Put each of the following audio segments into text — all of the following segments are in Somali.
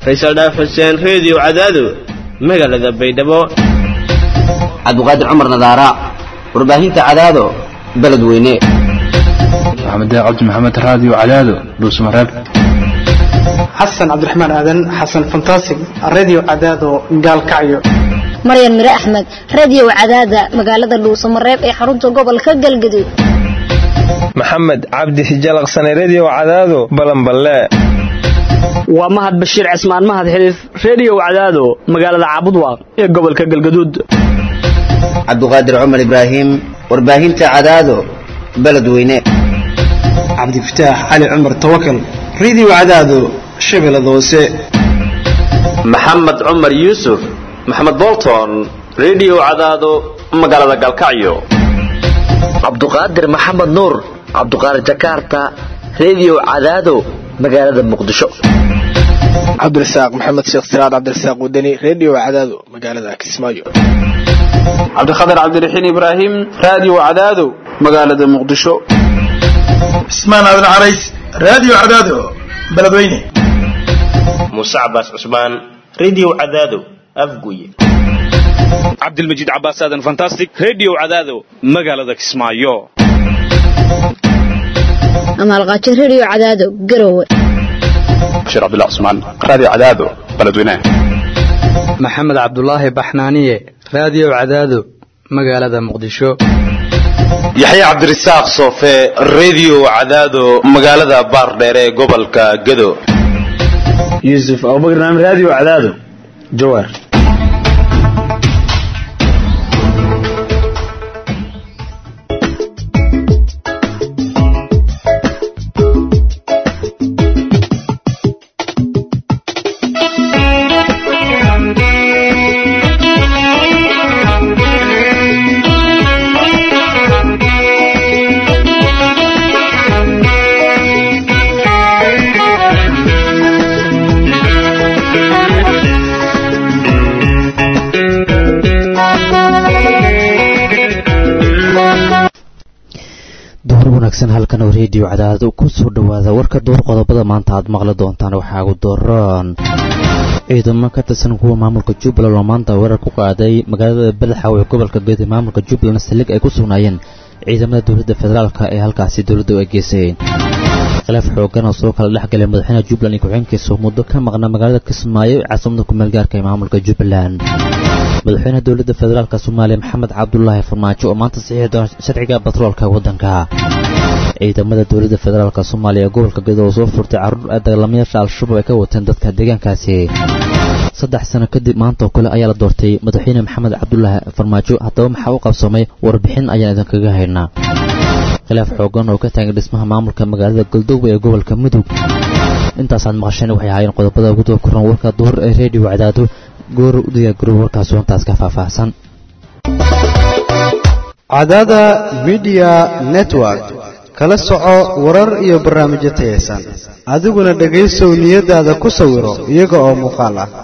faysal dhaaf xuseen reediyo cadaado magaalada baydhabo cabdiqaadir cumar nadaara warbaahinta cadaado beledweyne maxamed cabdi maxamed raadiyo cadaado dhuusmareeb xasan cabdiraxmaan aadan xasan fantasig radio cadaado gaalkacyo maryan mire axmed radio cadaada magaalada dhuusamareeb ee xarunta gobolka galgaduud maxamed cabdi hijalaqsane redio cadaado balanballe waa mahad bashiir cismaan mahad xiliif redio cadaado magaalada caabudwaaq ee gobolka galgaduud cabdiqaadir cumar ibraahim warbaahinta cadaado beledweyne cabdifataax cali cumar tawakal radio cadaado shabeellada hoose maxamed cumar yuusuf maxamed bolton redio cadaado magaalada galkacyo cabduqaadir maxamed nuur cabduqaadir jakarta redio cadaado magaalada muqdisho cabdirasaaq maxamed sheekh siraad cabdirasaaq wadani redio cadaado magaalada kismaayo cabdikhatar cabdiraxiin ibraahim radio cadaado magaalada muqdisho cismaan aadan carays radio cadaado beledweyne muuse cabaas cusmaan redio cadaado afguye cabdilmajiid cabaas aadan fantastic redio cadaado magaalada kismaayo amaalqaajo redio cadaado garowe bashiir cabdullah cusmaan radio cadaado beledweyne maxamed cabdulaahi baxnaaniye radio cadaado magaalada muqdisho yaxye cabdirasaaq soofe redio cadaado magaalada baardheer ee gobolka gado yuusuf abubakar naam radio cadaado jawaar halkan oo reediyo cadaadad ku soo dhowaada warka door qodobada maanta aad maqli doontaan waxaa ugu daroon ciidamo ka tirsan kuwa maamulka jubbaland oo maanta weerar ku qaaday magaalada badaxaw ee gobolka geedi maamulka jubbaland saldhig ay ku sugnaayeen ciidamada dowladda federaalk ee halkaasi dowladda ay geysayeen khilaaf xoogan oo soo kala dhexgalay madaxweynaha jubbaland iyo ku-xigeenkiisa muddo ka maqna magaalada kismaayo ee caasimada kumeelgaarka ee maamulka jubbaland madaxweynaha dowladda federaalk soomaaliya maxamed cabdulaahi farmaajo oo maanta saxiixi doona sharciga batroolka waddanka ciidamada dowladda federaalk soomaaliya ee gobolka gedo oo soo furtay carruur ay dagaalamayaasha al-shabaab ay ka wateen dadka deegaankaasi saddex sano kadib maanta oo kale ayaa la doortay madaxweyne maxamed cabdulaahi farmaajo haddaba maxaa u qabsoomay warbixin ayaan idinkaga haynaa khilaaf xoogan oo ka taagan dhismaha maamulka magaalada galdowe ee gobolka mudug intaasaad maqasheen waxay ahaayeen qodobada ugu daba koran warka duhur ee reediyo cadaado goor u diyaargarow warkaas hoontaas ka faahfaahsan cadaada midiya network kala soco warar iyo barnaamijyo tayaysan adiguna dhegaysow niyadaada ku sawiro iyaga oo muuqaal ah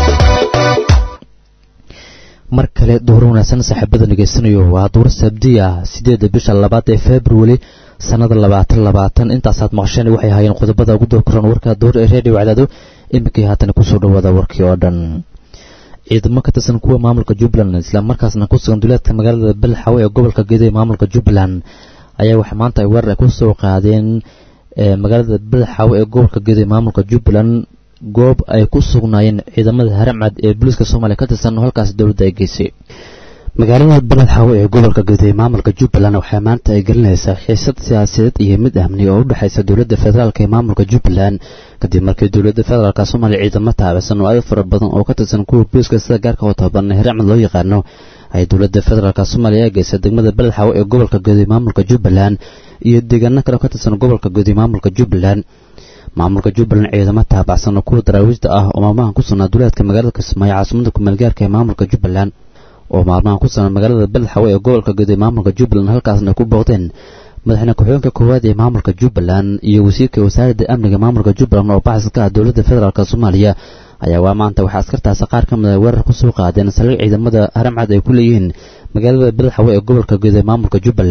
mar kale duhur wanaagsan saaxiibada dhegaysanayo waa duur sabdiya sideedda bisha labaad ee februari sannada labaatan labaatan intaasaad maqasheen waxay ahaayeen qodobada ugu daba koran warka duhur ee reediyo cadaado iminkii haatan kusoo dhawaada warkii oo dhan ciidamo ka tirsan kuwa maamulka jubbaland islamarkaasna ku sugan duleedka magaalada balxaw ee gobolka gedo ee maamulka jubbaland ayaa waxa maanta ay weerar ay ku soo qaadeen magaalada balxaw ee gobolka gedo ee maamulka jubbaland goob ay ku sugnaayeen ciidamada haramcad ee booliiska soomaaliya ka tirsan oo halkaas dowladda ay geysay magaalada beledxawe ee gobolka gedo ee maamulka jubbaland waxaa maanta ay gelinaysaa xiisad siyaasadeed iyo mid amni oo u dhexaysa dowladda federaalk ee maamulka jubbaland kadib markii dowladda federaalk soomaaliya ciidamo taabisan oo aad fara badan oo ka tirsan kuwa booliiska sida gaarka oo tababaran haramcad loo yaqaano ay dowladda federaalk soomaaliya ee geysay degmada beledxawe ee gobolka gedo ee maamulka jubbaland iyo deegaano kale oo ka tirsan gobolka gedo ee maamulka jubbaland maamulka jubbaland ciidamo taabacsan oo kuwa daraawiishda ah oo maalmahan ku sugnaa duleedka magaalada kismaayo caasimada kumeelgaarka ee maamulka jubbaland oo maalmahan ku sugnaa magaalada beledxawe ee gobolka gedo ee maamulka jubbaland halkaasna ku booqdeen madaxweyne ku-xigeenka koowaad ee maamulka jubbaland iyo wasiirka wasaaradda amniga maamulka jubbaland oo baxsan ka ah dowladda federaalk soomaaliya ayaa waa maanta waxaa askartaasi qaar ka mid a weerar ku soo qaadeen saldhig ciidamada haramcad ay ku leeyihiin magaalada beledxawe ee gobolka gedo ee maamulka jubbaland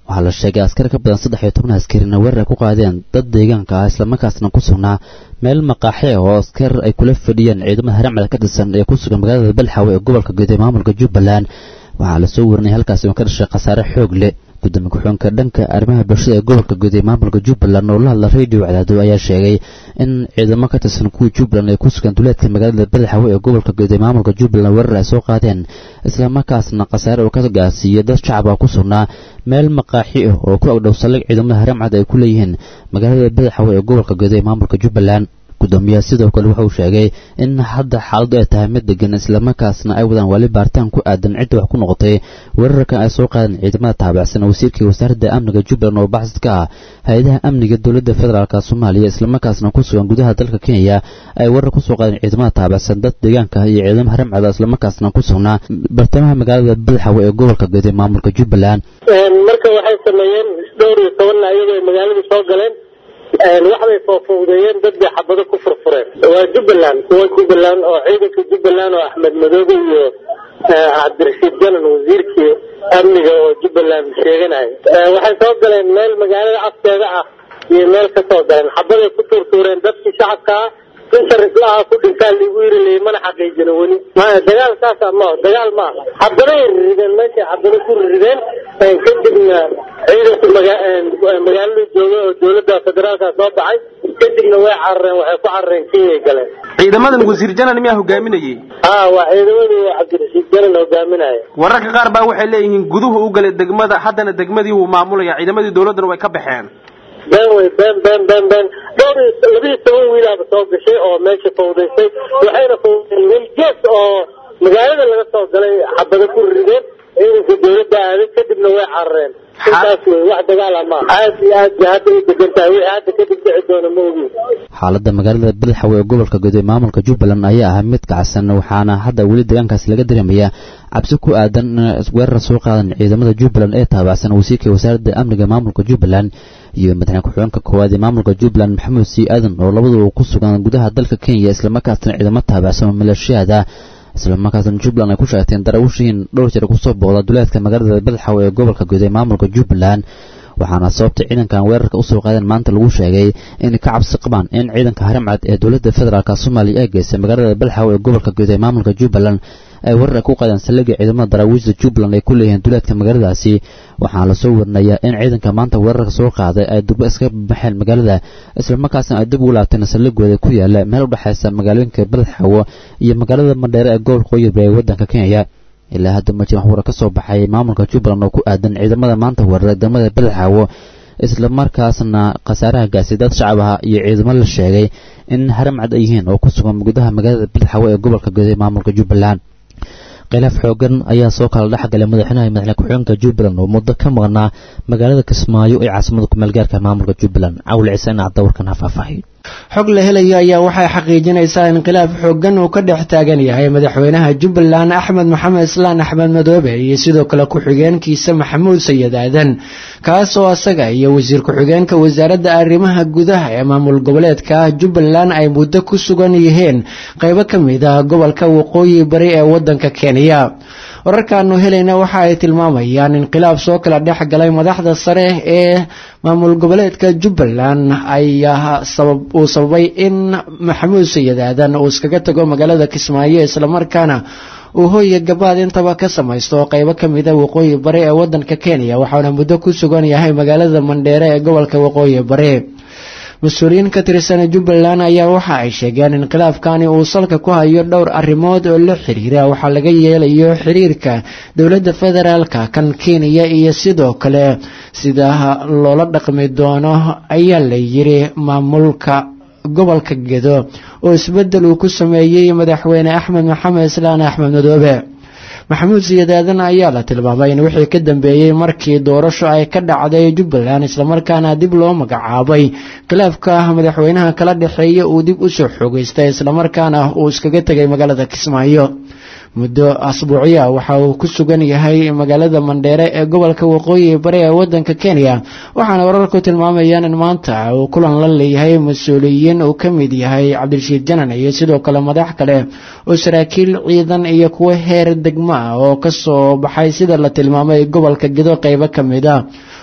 waxaa la sheegay askar ka badan saddex iyo toban askarina weerar ay ku qaadeen dad deegaanka ah islamarkaasna ku sugnaa meel maqaaxi ah oo askar ay kula fadhiyeen ciidamada haramcad ka tirsan ee ku sugan magaalada balxawe ee gobolka guud ee maamulka jubbaland waxaa lasoo warinaya halkaasi oo ka dhashay khasaare xoog leh gudoomiye ku-xigeenka dhanka arrimaha bulshada ee gobolka guud ee maamulka jubbaland oo la hadla radio cadaado ayaa sheegay in ciidamo ka tirsan kuwii jubbaland ay ku sugan duleedka magaalada badaxawe ee gobolka guud ee maamulka jubbaland weerar ay soo qaadeen islamarkaasna khasaare oo ka gaarsiiyey dad shacab ah ku sugnaa meel maqaaxi ah oo ku agdhow saldhig ciidamada haramcad ay ku leeyihiin magaalada badaxawe ee gobolka guud ee maamulka jubbaland gudoomiyaha sidoo kale wuxuu sheegay in hadda xaaladu ay tahay mid degan islamarkaasna ay wadaan wali baaritaan ku aadan cidda wax ku noqotay weerarkan ay soo qaadeen ciidamada taabacsan wasiirkii wasaaradda amniga jubbaland oo baxsad ka ah hay-adaha amniga dowladda federaalk soomaaliya islamarkaasna ku sugan gudaha dalka kenya ay weerar kusoo qaadeen ciidamada taabacsan dad deegaanka iyo ciidamo haramcada islamarkaasna ku sugnaa bartamaha magaalada badaxawe ee gobolka guud ee maamulka jubbaland marka waxay sameeyeen dhowr iyo tobanna iyagoo ay magaaladii soo galeen waxbay foofowdeeyeen dad bay xabado ku furfureen waa jubbaland kuwa jubbaland oo ciidanka jubbaland oo axmed madoobe iyo cabdirashiid janan wasiirkii amniga oo jubbaland sheeganaya waxay soo galeen meel magaalada afteeda ah iyo meel ka soo galeen xabaday ku tuurtuureen dadkii shacabka ah inta rislaha ku dhintaa ligu yiri lay mana xaqiijino weli maya dagaal saasa ma dagaal ma aha xabaday rideen meeshay xabado ku rideen kadibna ciidanku magaalada jooga oo dowladda federaalka soo baxay kadibna way carareen waxay ku carareen kenyay galeen ciidamadan wasiir janan miyaa hogaaminayay ha waa ciidamadii cabdirashiid janan hogaaminaya wararka qaar baa waxay leeyihiin guduhu u galay degmada haddana degmadii wuu maamulaya ciidamadii dowladdana way ka baxeen been wey been been been been dhowr iyo labiiyo toban wiilaaba soo gashay oo meesha fawdaysay waxayna fawdeen welgees oo magaalada laga soo galay xabado ku rideen ciidanka dowladda aaday kadibna way carareen intaas wey wax dagaala ma aad iyo aad bay hadda u degan tahay wixii hadda kadib dhici doona ma ogiin xaaladda magaalada badaxawe ee gobolka guud ee maamulka jubbaland ayaa ahaa mid kacsan waxaana hadda weli deegaankaasi laga dareemayaa cabsi ku aadan in weerar soo qaadan ciidamada jubbaland ee taabacsan wasiirka wasaaradda amniga maamulka jubbaland iyo madaxweyne ku-xigeenka koowaad ee maamulka jubbaland maxamuud sii aadan oo labaduba ku sugan gudaha dalka kenya islamarkaasna ciidamo taabacsan oo maleeshiyaada islamarkaasna jubbaland ay ku sheegteen darawushiin dhowr jeer kusoo booqda duleedka magaalada badaxawe ee gobolka guud ee maamulka jubbaland waxaana sababta ciidankan weerarka usoo qaadeen maanta lagu sheegay inay ka cabsi qabaan in ciidanka haramcad ee dowladda federaalk soomaaliya ee geystay magaalada badaxawe ee gobolka guud ee maamulka jubbaland ay weerar ku qaadeen saldhigga ciidamada daraawiishda jubbaland ay ku leeyihiin duleedka magaaladaasi waxaana lasoo warinayaa in ciidanka maanta weerarka soo qaaday ay durba iska baxeen magaalada islamarkaasna ay dib ugu laabteen saldhigooda ku yaala meel u dhexaysa magaalooyinka badaxawo iyo magaalada madheere ee gobolka qoyib ee waddanka kenya ilaa hadda ma jiran warar ka soo baxay maamulka jubbaland oo ku aadan ciidamada maanta weeraray degmada badaxawo islamarkaasna khasaaraha gaasay dad shacab ah iyo ciidamo la sheegay in haramcad ay yihiin oo ku sugan gudaha magaalada badaxawo ee gobolka guud ee maamulka jubbaland khilaaf xoogan ayaa soo kala dhexgalay madaxweynaha madaxweyne ku-xigeenka jubbaland oo muddo ka maqnaa magaalada kismaayo ee caasimada ku-meelgaarka maamulka jubbaland cawil ciiseen cadda warkan ha faahfaahiyo xog la helayo ayaa waxay xaqiijinaysaa in khilaaf xoogan uu ka dhex taagan yahay madaxweynaha jubbaland axmed maxamed islaan axmed madoobe iyo sidoo kale ku-xigeenkiisa maxamuud sayid aadan kaasoo asaga iyo wasiir ku-xigeenka wasaaradda arrimaha gudaha ee maamul goboleedka jubbaland ay muddo ku sugan yihiin qaybo ka mid ah gobolka waqooyi bari ee wadanka kenya wararkaanu helayna waxa ay tilmaamayaan in khilaaf soo kala dhex galay madaxda sare ee maamul goboleedka jubbaland ayaa uu sababay in maxamuud sayid aadan uu iskaga tago magaalada kismaayo islamarkaana uu hooya gabaad intaba ka samaysto oo qaybo ka mida waqooyi bari ee wadanka kenya waxaana muddo ku sugan yahay magaalada mandheere ee gobolka waqooyi bari mas-uuliyiin ka tirsan jubbaland ayaa waxa ay sheegeen in khilaafkani uu salka ku hayo dhowr arrimood oo la xiriira waxaa laga yeelayo xiriirka dowladda federaalka kan kenya iyo sidoo kale sida loola dhaqmi doono ayaa la yiri maamulka gobolka gedo oo isbedel uu ku sameeyey madaxweyne axmed maxamed islaan axmed madoobe maxamuud siyadaadan ayaa la tilmaamay in wixii ka dambeeyey markii doorasho ay ka dhacday jubbaland islamarkaana dib loo magacaabay khilaafka madaxweynaha kala dhexeeya uu dib usoo xoogeystay islamarkaana uu iskaga tegay magaalada kismaayo muddo asbuuciya waxa uu ku sugan yahay magaalada mandheere ee gobolka waqooyi bari ee wadanka kenya waxaana wararku tilmaamayaan in maanta uu kulan la leeyahay mas-uuliyiin uu ka mid yahay cabdirashiid janan iyo sidoo kale madax kale oo saraakiil ciidan iyo kuwo heer degmo ah oo kasoo baxay sida la tilmaamay gobolka gedo qeybo ka mid a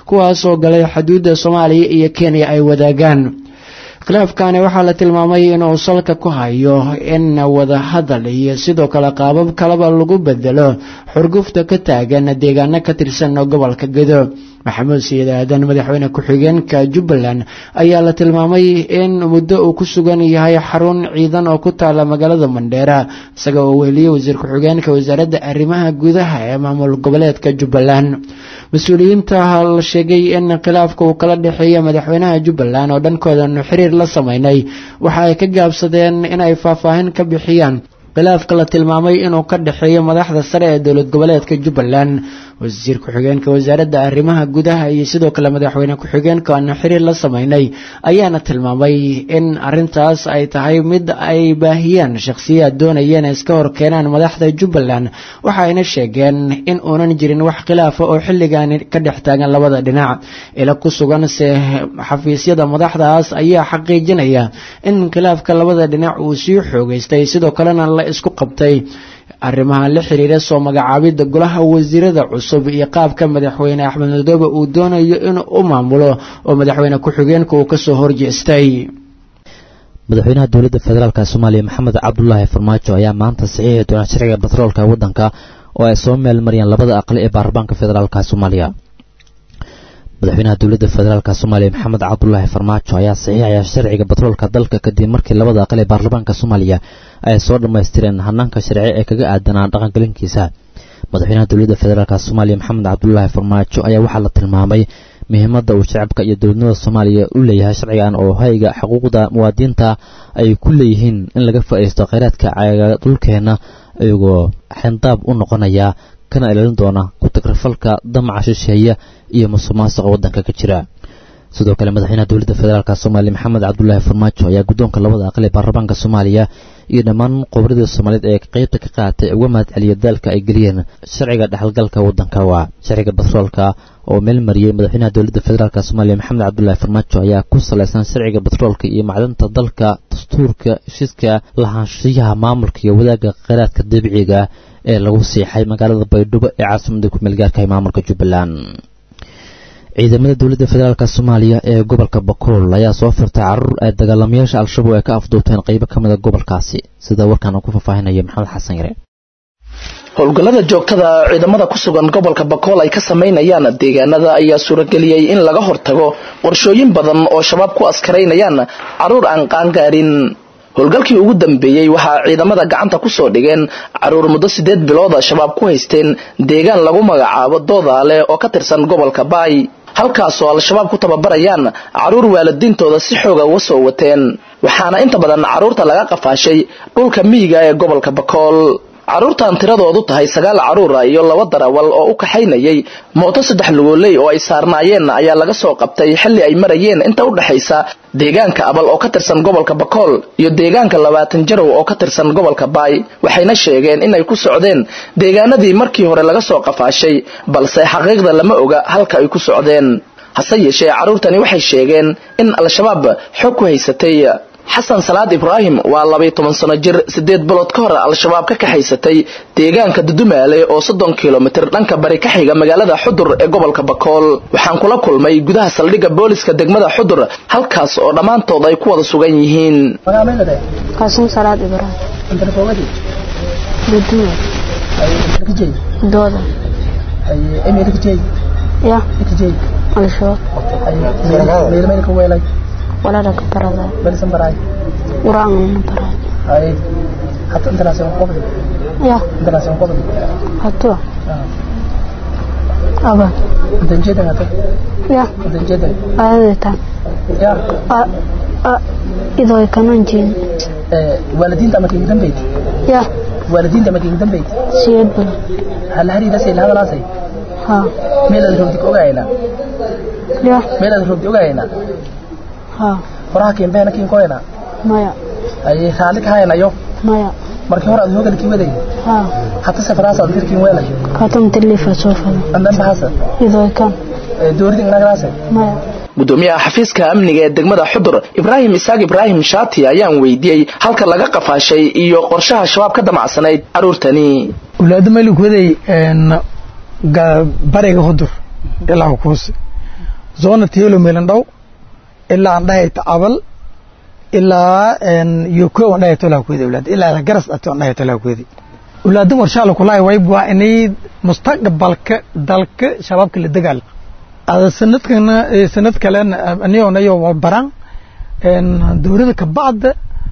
kuwaas oo galay xuduudda soomaaliya iyo kenya ay wadaagaan khilaafkani waxaa la tilmaamay inuu salka ku hayo in wadahadal iyo sidoo kale qaabab kaleba lagu bedelo xurgufta ka taagan deegaano ka tirsan gobolka gedo maxamuud sayid aadan madaxweyne ku-xigeenka jubbaland ayaa la tilmaamay in muddo uu ku sugan yahay xarun ciidan oo ku taala magaalada mandheera isaga oo weeliyey wasiir ku-xigeenka wasaaradda arrimaha gudaha ee maamul goboleedka jubbaland mas-uuliyiinta la sheegay in khilaafka uu kala dhexeeya madaxweynaha jubbaland oo dhankoodan xiriir la sameynay waxa ay ka gaabsadeen inay faahfaahin ka bixiyaan khilaafka la tilmaamay inuu ka dhexeeyo madaxda sare ee dowlad goboleedka jubbaland wasiir ku-xigeenka wasaaradda arrimaha gudaha iyo sidoo kale madaxweyne ku-xigeenka aan xiriir la sameynay ayaana tilmaamay in arintaas ay tahay mid ay baahiyeen shakhsiyaad doonayeen iska hor keenaan madaxda jubbaland waxa ayna sheegeen in uunan jirin wax khilaafa oo xilligan ka dhex taagan labada dhinac ila ku sugan se xafiisyada madaxdaas ayaa xaqiijinaya in khilaafka labada dhinac uu sii xoogeystay sidoo kalena la isku qabtay arrimaha la xiriira soo magacaabidda golaha wasiirada cusub iyo qaabka madaxweyne axmed madoobe uu doonayo inuu u maamulo oo madaxweyne ku-xigeenka uu kasoo horjeestay madaxweynaha dowladda federaalk soomaaliya maxamed cabdulaahi farmaajo ayaa maanta saxiixi doona sharciga batroolka waddanka oo ay soo meel mariyeen labada aqli ee baarlamaanka federaalk soomaaliya madaxweynaha dowladda federaalk soomaaliya maxamed cabdulaahi farmaajo ayaa saxiixaya sharciga batroolka dalka kadib markii labada aqal ee baarlamaanka soomaaliya ay soo dhammaystireen hanaanka sharci ee kaga aadanaa dhaqangelinkiisa madaxweynaha dowladda federaalk soomaaliya maxamed cabdulaahi farmaajo ayaa waxaa la tilmaamay muhiimadda uu shacabka iyo dowladnimada soomaaliya u leeyahay sharcigan oo hayga xuquuqda muwaadiniinta ay ku leeyihiin in laga faa'iisto kheyraadka caaga dhulkeenna iyagoo xendaab u noqonaya kana ilaalin doona ku-tagrafalka damaca shisheeye iyo musuqmaasuqa waddanka ka jira sidoo kale madaxweynaha dowladda federaalk soomaaliya maxamed cabdulaahi farmaajo ayaa guddoonka labada aqal ee baarlamaanka soomaaliya iyo dhammaan qobradii soomaaliyeed ee qeybta ka qaatay uga mahad celiya daalka ay geliyeen sharciga dhexalgalka waddanka waa sharciga batroolka oo meel mariyey madaxweynaha dowladda federaalk soomaaliya maxamed cabdulaahi farmaajo ayaa ku salaysan sharciga batroolka iyo macdanta dalka dastuurka heshiiska lahaanshiyaha maamulka iyo wadaagga kheyraadka dabiiciga ee lagu siixay magaalada baydhabo ee caasimada ku-meel gaarka ee maamulka jubbaland ciidamada dowladda federaalk soomaaliya ee gobolka bakool ayaa soo firtay caruur ay dagaalamayaasha al-shabaab ay ka afduubteen qaybo ka mid a gobolkaasi sida warkaan uu ku faahfaahinaya maxamed xasan yare howlgallada joogtada ciidamada ku sugan gobolka bakool ay ka samaynayaan deegaanada ayaa suurageliyey in laga hortago qorshooyin badan oo shabaab ku askaraynayaan caruur aan qaangaarin howlgalkii ugu dambeeyey waxaa ciidamada gacanta kusoo dhigeen caruur muddo sideed bilooda shabaab ku haysteen deegaan lagu magacaabo doodaale oo ka tirsan gobolka baay halkaasoo al-shabaab ku tababarayaan caruur waalidiintooda si xooga uga soo wateen waxaana inta badan caruurta laga qafaashay dhulka miyiga ee gobolka bakool caruurtan tiradoodu tahay sagaal caruura iyo laba darawal oo u kaxaynayay mooto saddex lugooley oo ay saarnaayeen ayaa laga soo qabtay xilli ay marayeen inta u dhexaysa deegaanka abal oo ka tirsan gobolka bakool iyo deegaanka labaatan jarow oo ka tirsan gobolka baay waxayna sheegeen inay ku socdeen deegaanadii markii hore laga soo qafaashay balse xaqiiqda lama oga halka ay ku socdeen hase yeeshee caruurtani waxay sheegeen in al-shabaab xog ku haysatay xasan salaad ibraahim waa labaiy toban sano jir sideed bilood ka hor al-shabaab ka kaxaysatay deegaanka dudumaale oo soddon kilomitir dhanka bari ka xiga magaalada xudur ee gobolka bakool waxaan kula kulmay gudaha saldhigga booliska degmada xudur halkaas oo dhammaantood ay ku wada sugan yihiin qaasim salaad ibraahim dudumaal dooda ya al-shabaab walaala ka barada quraanna baray حتى انت لازم قبض يا انت لازم قبض هاتوا أبا انت جدا هاتوا يا انت جدا هذا تام يا أ أ إذا كانوا جين والدين تما كين بيت يا والدين تما كين بيت سيد بل هل هري لسه هذا لاسي ها ميل الروبتك اوغاينا يا ميل الروبتك اوغاينا ها faraha keen beena keen koyna maya ay xaalik haynayo maya markii hore aad hoogan kii waday ha hatta safaraas aad dirkiin weelay katum tilifa soo fado andan bahasa idoo kan dooridin nagaraase maya gudoomiyaha xafiiska amniga ee degmada xudur ibraahim isaaq ibraahim shaati ayaan weydiiyey halka laga qafaashay iyo qorshaha shabaab ka damacsanayd caruurtani ulaada maylik waday bariga hudur ilaa kuus zona tielo meelandhow ilaa aan dhahayta abal ilaa yoko aan dhahayta olaa kuwedi ulaad ilaa garas dhati aan dhahayta olaa kuwedi ulaadan warshaala kulahay wayb waa inay mustaqbalka dalka shabaabka la dagaal ada sanadkana sanad kalena aniyonayo baran dowlada kabacda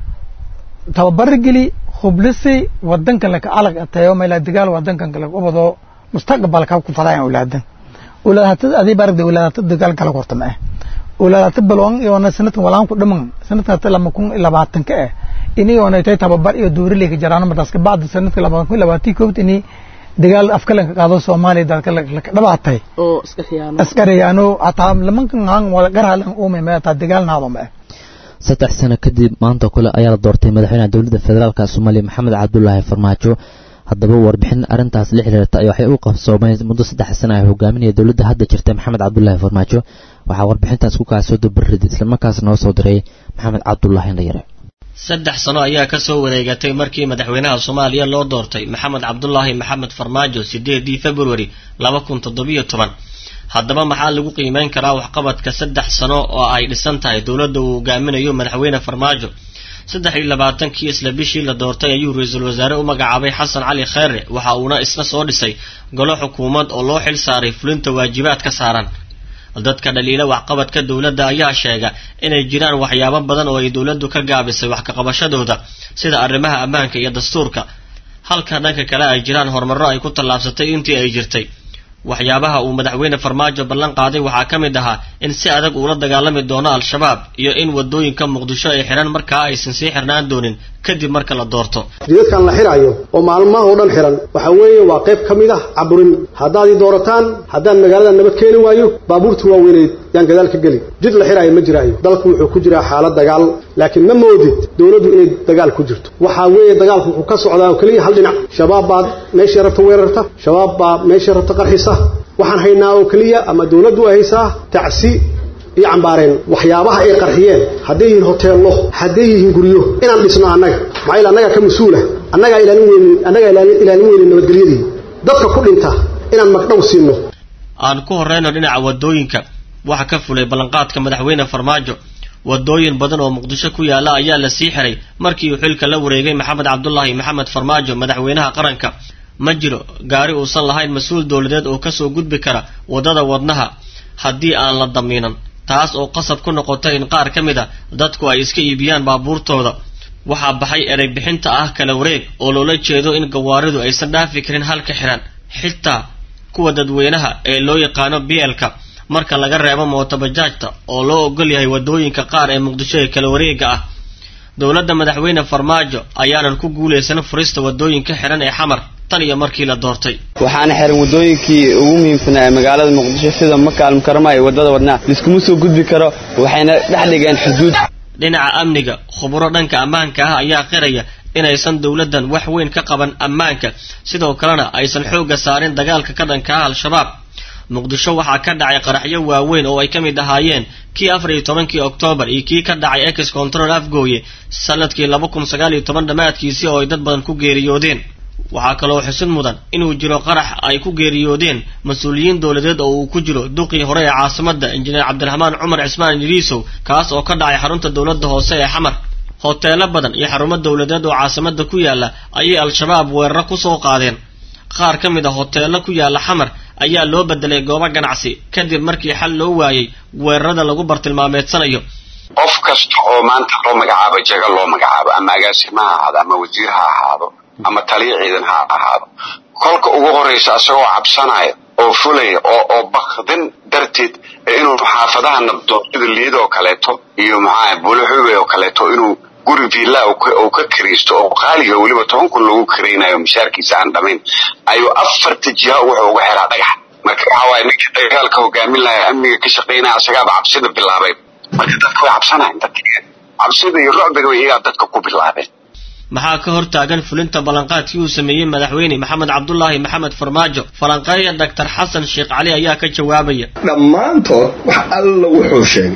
tababara geli hublisi wadankan laka alag tayo meela dagaal wadankan kala ubado mustaqbalka ku fadayaan ulaadan ulaadata adii baragda ulaadata dagaal kala qortama ah ulaadata balwan iyona sanadkan walaan ku dhaman sanadkan hata lama kun labaatan ka ah ini yoona tay tababar iyo dowraleyka jaraan martaas kabacda sanadka laba kun labaatii koobd ini dagaal afkalanka qaado soomaaliya dalka laka dhabaatay oo iska khiyaano askariyaano hataa lamankan aan wala garhalan uume ma hataa dagaal naado ma ah saddex sano kadib maanta kale ayaa la doortay madaxweynaha dowladda federaalka soomaaliya maxamed cabdulaahi farmaajo haddaba warbixin arrintaas la xiriirta ay waxay u qabsoomeen muddo saddex sano ay hogaaminaya dowladda hadda jirta maxamed cabdulaahi farmaajo waxaa warbixintaas ku kaasoo dabariday islamarkaas noo soo diray maxamed cabdulaahi ndhayare saddex sano ayaa ka soo wareegatay markii madaxweynaha soomaaliya loo doortay maxamed cabdulaahi maxamed farmaajo sideedii februari laba kun toddobiyo toban haddaba maxaa lagu qiimeyn karaa waxqabadka saddex sano oo ay dhisan tahay dowladda uu hogaaminayo madaxweyne farmaajo saddex iyo labaatankii isla bishii la doortay ayuu ra-iisul wasaare u magacaabay xasan cali kheyre waxa uuna isna soo dhisay golo xukuumad oo loo xil saaray fulinta waajibaad ka saaran dadka dhaliila waxqabadka dowladda ayaa sheega inay jiraan waxyaabo badan oo ay dowladdu ka gaabisay wax kaqabashadooda sida arrimaha ammaanka iyo dastuurka halka dhanka kale ay jiraan horumarro ay ku tallaabsatay intii ay jirtay waxyaabaha uu madaxweyne farmaajo ballan qaaday waxaa ka mid ahaa in si adag uula dagaalami doono al-shabaab iyo in wadooyinka muqdisho ay xidhan markaa aysan sii xirnaan doonin kadib marka la doorto jidadkan la xirayo oo maalmaha oo dhan xiran waxa weeye waa qayb ka mid ah caburin haddaad ii doorataan haddaan magaalada nabad keeni waayo baabuurta waaweyneyd yaan gadaal ka geli jid la xiraayo ma jiraayo dalku wuxuu ku jiraa xaalad dagaal laakiin ma moodid dowladdu inay dagaal ku jirto waxaa weeye dagaalku wuxuu ka socdaa oo keliya hal dhinac shabaab baad meeshay rabta weerarta shabaab baa meeshay rabta qarxisa waxaan haynaa oo keliya ama dowladdu ay haysaa tacsi iyo cambaareen waxyaabaha ay qarxiyeen hadday yihiin hoteello hadday yihiin guryo inaan dhisno annaga maxaa yeele annagaa ka mas-uula annagaa ilaalin weynin annagaa ilaalin weynin nabadgelyadii dadka ku dhinta inaan magdhow siino aan ku horreyno dhinaca wadooyinka waxa ka fulay ballanqaadka madaxweyne farmaajo wadooyin badan oo muqdisho ku yaala ayaa la sii xiray markii uu xilka la wareegay maxamed cabdulaahi maxamed farmaajo madaxweynaha qaranka ma jiro gaari uusan lahayn mas-uul dowladeed oo kasoo gudbi kara waddada wadnaha haddii aan la damiinan taas oo qasab ku noqotay in qaar ka mid a dadku ay iska iibiyaan baabuurtooda waxaa baxay erey bixinta ah kala wareeg oo loola jeedo in gawaaridu aysan dhaafi karin halka xiran xitaa kuwa dadweynaha ee loo yaqaano bielka marka laga reebo mootobajaajta oo loo ogol yahay wadooyinka qaar ee muqdisho ee kala wareega ah dowladda madaxweyne farmaajo ayaanan ku guulaysan furista wadooyinka xiran ee xamar tan iyo markii la doortay waxaana xiran wadooyinkii ugu muhiimsanaa ee magaalada muqdisho sida makaalm karma iyo wadada wadnaa liskuma soo gudbi karo waxayna dhex dhigeen xuduud dhinaca amniga khuburo dhanka ammaanka ah ayaa qiraya inaysan dowladdan wax weyn ka qaban ammaanka sidoo kalena aysan xoogga saarin dagaalka ka dhanka ah al-shabaab muqdisho waxaa ka dhacay qaraxyo waaweyn oo ay ka mid ahaayeen kii afar iyo tobankii oktoobar iyo kii ka dhacay ex control afgooye sanadkii laba kun sagaal iyo toban dhammaadkiisii oo ay dad badan ku geeriyoodeen waxaa kaloo xusid mudan inuu jiro qarax ay ku geeriyoodeen mas-uuliyiin dowladeed oo uu ku jiro duqii hore ee caasimadda injineer cabdiraxmaan cumar cismaan idriisow kaas oo ka dhacay xarunta dowladda hoose ee xamar hoteelo badan iyo xarumo dowladeed oo caasimadda ku yaala ayay al-shabaab weeraro kusoo qaadeen qaar ka mid a hoteelo ku yaala xamar ayaa loo bedelay goobo ganacsi kadib markii xal loo waayey weerarada lagu bartilmaameedsanayo qof kasta oo maanta loo magacaabo jaga loo magacaabo ama agaasima ha ahaado ama wasiir ha ahaado ama taliya ciidan ha ahaado kolka ugu horraysa isagoo cabsanaya oo fulaya oo oo bakdin darteed inuu xaafadaha nabdoon sida liid oo kaleeto iyo maxaa buluxube oo kaleeto inuu guri villa uu ka kiraysto oo qaaliga weliba toban kun lagu kiraynayo mishaarkiisa aan dhamayn ayuu afarta jiha wuxuu uga xiraa dhagax marka waxaa waaye ninkii dagaalka hogaamin lahaa amniga ka shaqaynaya asagaaba cabsida bilaabay marka dadka way cabsanayan dadka cabsida iyo rucbiga iyagaa dadka ku bilaabeen maxaa ka hor taagan fulinta ballanqaadkii uu sameeyey madaxweyne maxamed cabdulaahi maxamed farmaajo falanqeeya doctor xasan sheekh cali ayaa ka jawaabaya dhammaantood wax alla wuxuu sheegay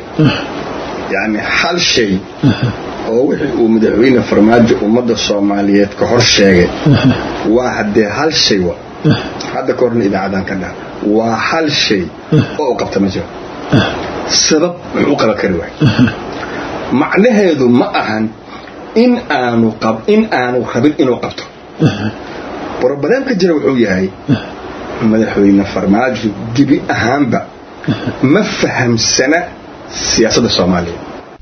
yacni hal shay oo wixii uu madaxweyne farmaajo ummadda soomaaliyeed ka hor sheegay waa haddee hal shay wa hadda ka horna idaacadan ka dhaha waa hal shay oo u qabta ma jiro sabab muxuu qaban kari waay macnaheedu ma ahan in aanu qab in aanu rabin inuu qabto brobleemka jira wuxuu yahay madaxweyne farmaajo gebi ahaanba ma fahamsana siyaasadda soomaaliya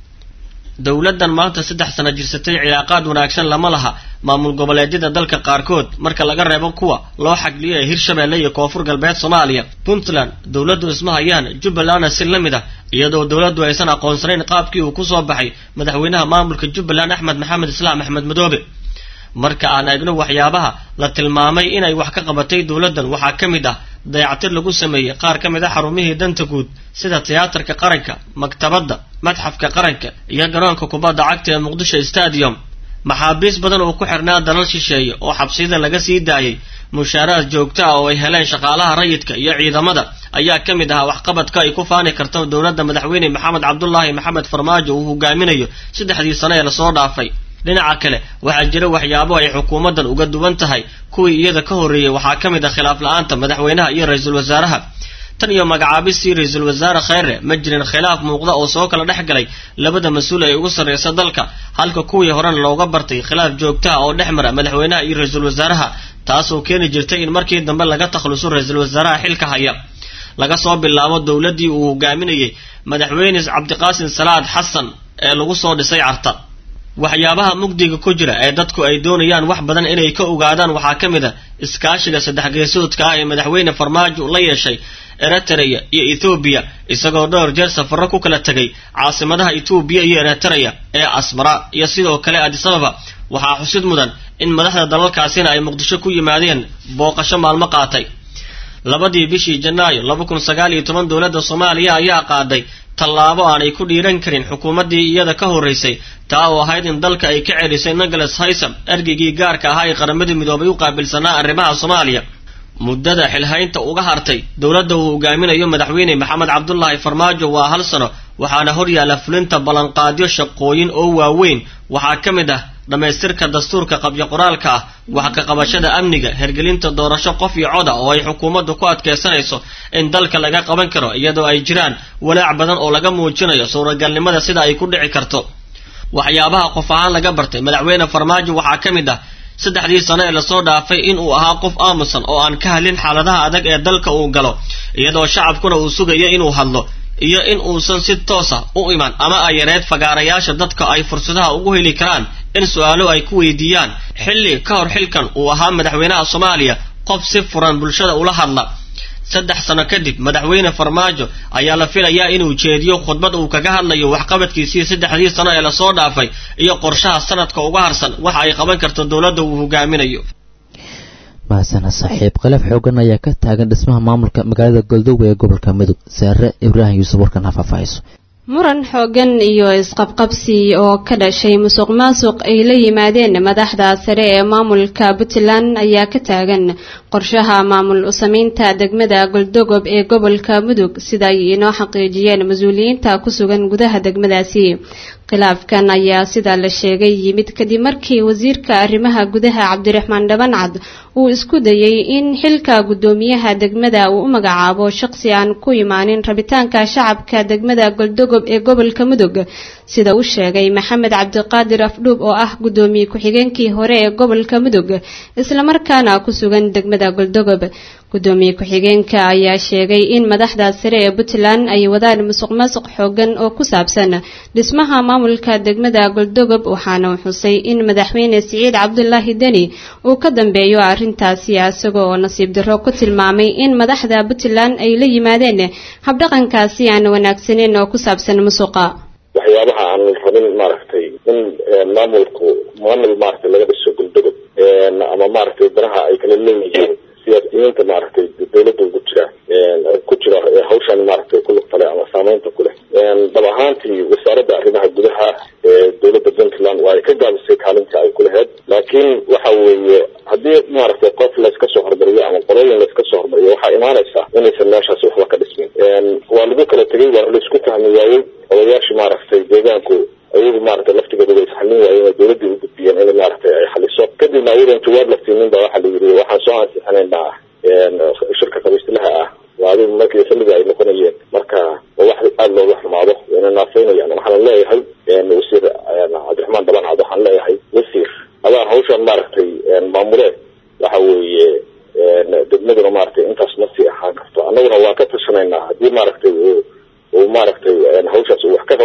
dowladdan maanta saddex sano jirsatay cilaaqaad wanaagsan lama laha maamul goboleedyada dalka qaarkood marka laga reebo kuwa loo xagliyo ee hirshabeelle iyo koonfur galbeed soomaaliya puntland dowladdu isma hayaan jubbalandna si la mid ah iyadoo dowladdu aysan aqoonsanayn qaabkii uu kusoo baxay madaxweynaha maamulka jubbaland axmed maxamed islaam axmed madoobe marka aan eegno waxyaabaha la tilmaamay inay wax ka qabatay dowladdan waxaa ka mid ah dayactir lagu sameeyey qaar ka mid a xarumihii danta guud sida tiyaatarka qaranka maktabadda madxafka qaranka iyo garoonka kubadda cagta ee muqdisho stadium maxaabiis badan oo ku xirnaa dalal shisheeye oo xabsiyada laga sii daayay mushaaraad joogto ah oo ay heleen shaqaalaha rayidka iyo ciidamada ayaa ka mid ahaa waxqabadka ay ku faani karto dowladda madaxweyne maxamed cabdulaahi maxamed farmaajo uu hogaaminayo saddexdii sano ee lasoo dhaafay dhinaca kale waxaa jira waxyaabo ay xukuumaddan uga duwan tahay kuwii iyada ka horreeyey waxaa ka mid ah khilaaf la-aanta madaxweynaha iyo ra-iisul wasaaraha tan iyo magacaabistii ra-iisul wasaare kheyre ma jirin khilaaf muuqda oo soo kala dhex galay labada mas-uul ee ugu sarreysa dalka halka kuwii horena looga bartay khilaaf joogtaha oo dhex mara madaxweynaha iyo ra-iisul wasaaraha taasoo keeni jirtay in markii dambe laga takhluso ra-iisul wasaaraha xilka haya laga soo bilaabo dowladdii uu hogaaminayey madaxweyne cabdiqaasim salaad xasan ee lagu soo dhisay carta waxyaabaha mugdiga ku jira ee dadku ay doonayaan wax badan inay ka ogaadaan waxaa ka mid a iskaashiga saddex geesoodka ah ee madaxweyne farmaajo la yeeshay eritrea iyo ethoobiya isagoo dhowr jeer safarro ku kala tegay caasimadaha etoobiya iyo eritrea ee asmara iyo sidoo kale adisababa waxaa xusid mudan in madaxda dalalkaasina ay muqdisho ku yimaadeen booqasho maalmo qaatay labadii bishii janaayo laba kun sagaal iyo toban dowladda soomaaliya ayaa qaaday tallaabo aanay ku dhiiran karin xukuumaddii iyada ka horraysay taa oo ahayd in dalka ay ka celisay nicholas haysam ergeygii gaarka ahaa ee qaramadii midoobay u qaabilsanaa arrimaha soomaaliya muddada xilhaynta uga hartay dowladda uu hogaaminayo madaxweyne maxamed cabdulaahi farmaajo waa hal sano waxaana hor yaalla fulinta ballanqaadyo shaqooyin oo waaweyn waxaa ka mid ah dhammaystirka dastuurka qabyo qoraalka ah wax ka qabashada amniga hergelinta doorasho qof iyo coda oo ay xukuumaddu ku adkaysanayso in dalka laga qaban karo iyadoo ay jiraan walaac badan oo laga muujinayo suuragalnimada sida ay ku dhici karto waxyaabaha qof ahaan laga bartay madaxweyne farmaajo waxaa ka mid ah saddexdii sano ee lasoo dhaafay inuu ahaa qof aamusan oo aan ka hadlin xaaladaha adag ee dalka uu galo iyadoo shacabkuna uu sugayo inuu hadlo iyo in uusan si toosa u iman ama ay yareed fagaarayaasha dadka ay fursadaha ugu heli karaan in su-aalo ay ku weydiiyaan xilli ka hor xilkan uu ahaa madaxweynaha soomaaliya qof si furan bulshada ula hadla saddex sano kadib madaxweyne farmaajo ayaa la filayaa inuu jeediyo khudbad uu kaga hadlayo waxqabadkiisii saddexdii sano ee lasoo dhaafay iyo qorshaha sanadka uga harsan waxa ay qaban karto dowladda uu hogaaminayo mahasana saaxiib khilaaf xoogan ayaa ka taagan dhismaha maamulka magaalada goldoowe ee gobolka mudug saare ibraahim yuusuf warkan ha faahfaahayso muran xoogan iyo isqabqabsi oo ka dhashay musuq maasuq ay la yimaadeen madaxda sare ee maamulka puntland ayaa ka taagan qorshaha maamul u-sameynta degmada goldogob ee gobolka mudug sida ay inoo xaqiijiyeen mas-uuliyiinta ku sugan gudaha degmadaasi khilaafkan ayaa sida la sheegay yimid kadib markii wasiirka arrimaha gudaha cabdiraxmaan dhabancad uu isku dayay in xilka guddoomiyaha degmada uu u magacaabo shaqsi aan ku imaanin rabitaanka shacabka degmada goldogob ee gobolka mudug sida uu sheegay maxamed cabdiqaadir afdhuub oo ah guddoomiye ku-xigeenkii hore ee gobolka mudug islamarkaana ku sugan degmada goldogob guddoomiye ku-xigeenka ayaa sheegay in madaxda sare ee puntland ay wadaan musuq maasuq xoogan oo ku saabsan dhismaha maamulka degmada goldogob waxaana uu xusay in madaxweyne siciid cabdulaahi deni uu ka dambeeyo arrintaasi isaga oo nasiib darro ku tilmaamay in madaxda puntland ay la yimaadeen habdhaqankaasi aan wanaagsaneyn oo ku saabsan musuqa waxyaabaha aan rabin maaragtay in maamulku maamul maaragtay laga dhiso goldogob ama maaragtay danaha ay kala leeyihiin siyaasiyiinta maaragtay dawladda ugu jira ku jira hawshan maaragtay ku lugtale ama saameynta ku leh dhab ahaantii wasaaradda arrimaha gudaha ee dowladda puntland waa ay ka gaabisay kaalinta ay ku lahayd laakiin waxa weeye haddii maaragtay qof layska soo hormariyo ama qolooyin layska soo hormariyo waxaa imaanaysa inaysan meeshaasi waxba ka dhismin waa lagu kala tegay waa laisku fahmi waayey odayaashii maaragtay deegaanku ayagu maaragtay laftigooda way isxalin waayeen oo dowladdii u gudbiyeen in maaragtay ay xaliso kadibna ayadan jawaab laftiinin ba waxaa la yidhi waxaan soo ansixinaynaa shirka qabiistilaha ah waa adigu markii xilliga ay noqonayeen marka wax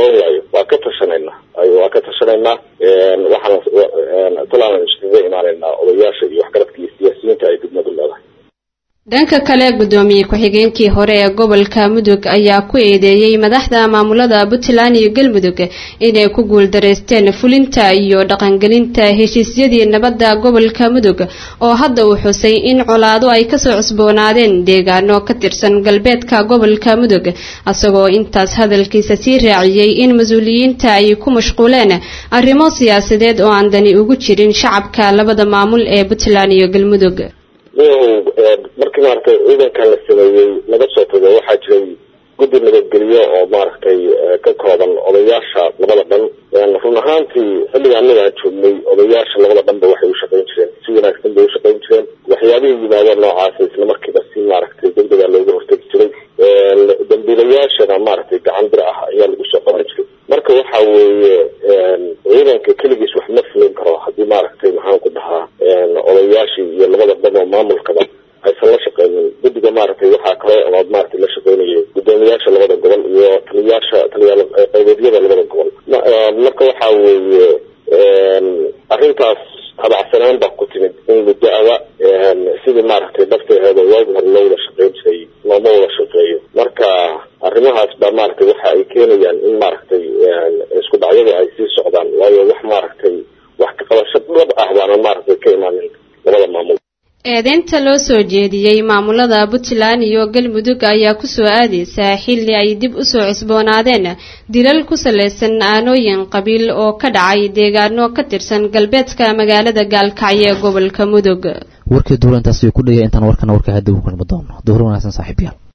qaban waayo waa ka tashanaynaa waa ka tashanaynaa waxaan talaan iskaga imaanaynaa odayaasha iyo waxgaradka iyo siyaasiyiinta ay degmadu leedahay dhanka kale gudoomiye ku-xigeenkii hore ee gobolka mudug ayaa ku eedeeyey madaxda maamulada puntland iyo galmudug inay ku guuldareysteen fulinta iyo dhaqangelinta heshiisyadii nabadda gobolka mudug oo hadda uu xusay in colaado ay kasoo cusboonaadeen deegaano ka tirsan galbeedka gobolka mudug isagoo intaas hadalkiisa sii raaciyey in mas-uuliyiinta ay ku mashquuleen arrimo siyaasadeed oo aan dani ugu jirin shacabka labada maamul ee puntland iyo galmudug markii maaragtay ciidankan la sameeyey laga soo tago waxaa jiray guddi nabadgelyo oo maaragtay ka kooban odayaasha labada dhan run ahaantii xilliga anaga aan joognay odayaasha labada dhanba waxay u shaqayn jireen si wanaagsan bay u shaqayn jireen waxyaabihii yimaadeen noocaasa isla markiiba si maaragtay degdega looga hortegi jiray dambiilayaashana maaragtay gacan bir ah ayaa lagu soo qaban jiray marka waxa weeye ciidanka keligiis wax ma fulin karo haddii maaragtay maxaan ku dhahaa odayaashii iyo labada dhan oo maamulkaba aysan la shaqeynin guddiga maaragtay waxaa kale oo maaragtay la shaqeynayay gudoomiyaasha labada gobol iyo taliyaasha taliyaal qaybeedyada labada gobol marka waxa weeye arrintaas habacsanaan baa ku timid in muddo-ada sidii maaragtay dafteeda waagi hore loo wada shaqeyn jiray looma wada shaqeeyo marka arrimahaas baa maaragtay waxa ay keenayaan in maaragtay isku dhacyadu ay sii socdaan waayo wax maaragtay wax ka qabasho dhab ah baana maaragtay ka imaanin labada maamul eedeynta loo soo jeediyey maamulada puntland iyo galmudug ayaa kusoo aadeysaa xilli ay dib usoo cusboonaadeen dilal ku salaysan aanooyin qabiil oo ka dhacay deegaano ka tirsan galbeedka magaalada gaalkacyo ee gobolka mudug warkii duulantaasi ku dhaya intaan warkana warka hadda u kulmi doono duhur wanaagsan saaxiibayaal